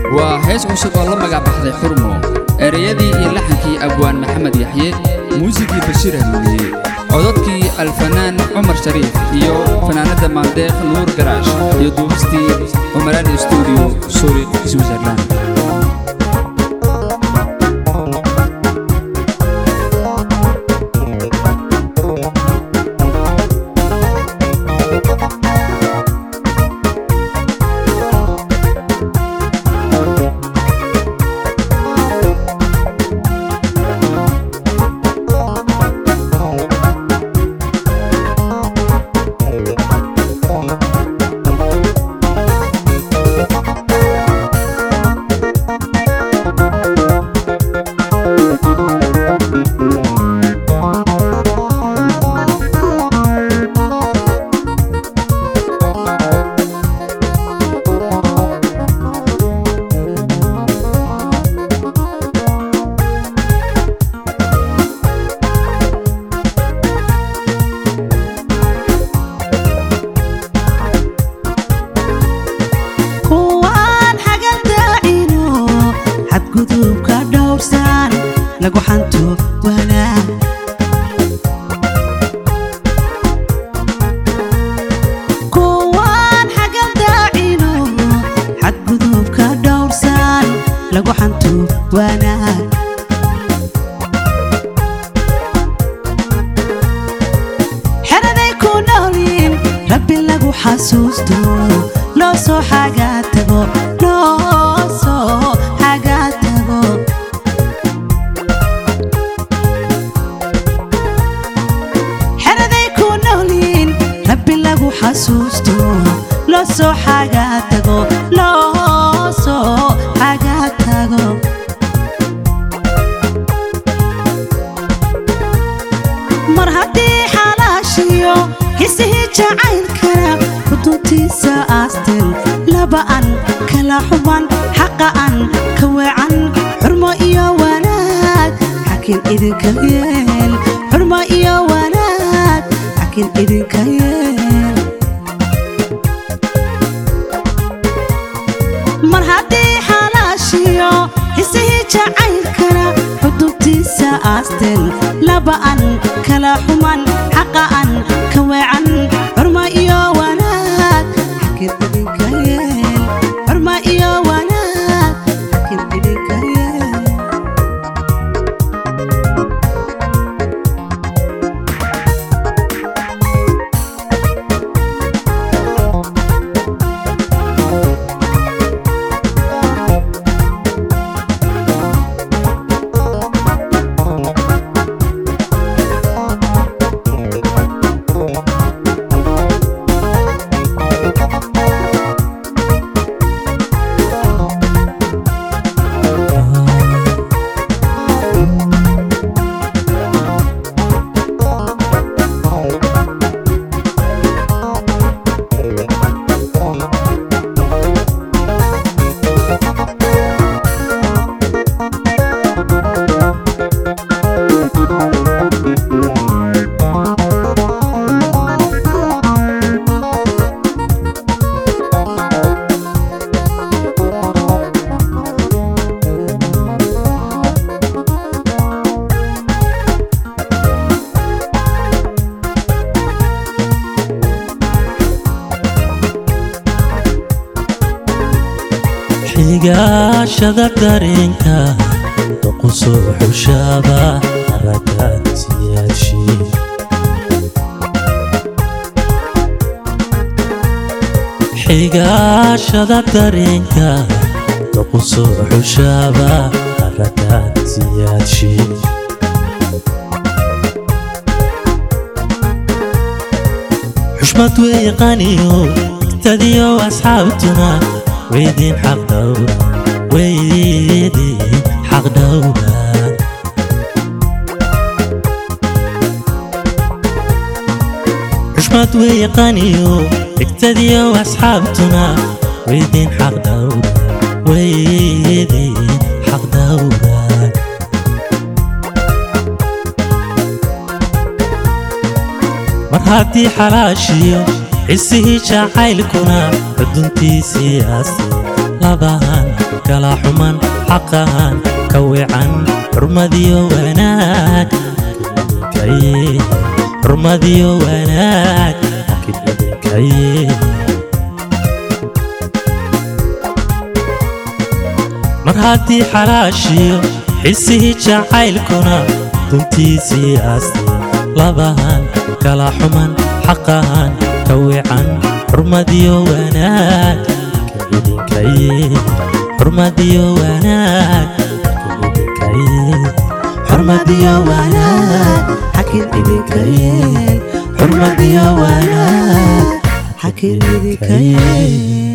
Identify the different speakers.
Speaker 1: waa hees cusub oo la magac baxday xurmo ereyadii iyo laxankii abwaan maxamed yaxye muusigii bashiir hanuuniye codadkii alfanaan cumar shariif iyo fanaanadda maandeeq nuur garaash iyo duubistii cumaraan stuudio suuriq switzerland
Speaker 2: kuwaan xagan daacino xadgudubka dhowrsan lagu xanto wanaag kuwaan xagan daacino xadgudubka dhowrsan lagu xanto wanaag xeraday ku noolyiin rabbi lagu xasuusto loo soo xagaa tago loo soo xagaa tago xeraday ku noolyiin rabbi lagu xasuusto loo soo xagaa tago loo soo xagaa tago mar haddii xalaashiyo hisihii jacaylkana kuduntiisa aastin laba'an kala xuban xaqa'an ka weecan xurmo iyo wanaag xakin idinka yeel xurmo iyo wanaag xakin idinka yeel mar haddii xalaashiyo hisihii jacaylkana xudubtiisa aastin laba'an kala xuman xaqa'an ka weecan xurmo iyo wanaag xakin idinka yeel xurmo iyo wanaag xakin idinka yeel
Speaker 3: xigaashada dareenka doqosoo xushaaba araggaan siyaashii xigaashada dareenka doqosoo xushaaba araggaan siyaashii xushmad weeqaniyo igtadiyo asxaabtuna weydiin xaq dhowra weydiin xaq dhowra xushmad weeqaniyo igtadiyo asxaabtuna weydiin xaq dhowra weydiin xaq dhowra mar haddii xalaashiyo xisihii jacaylkuna aduntiisii aasi labahan kala xuman xaqahan ka wican xurmadiyo wanaag kaye xurmadiyo wanaag kaye mar haddii xalaashiyo xisihii jacaylkuna duntiisii aastay labahan kala xuman xaqahan ka wican xurmadiyo wanaag kaidinkaye xurmadiyo wanaag kaidinkaye
Speaker 2: xurmadiyo wanaag xakin idinka yeel xurmadiyo wanaag xakin idinka yeel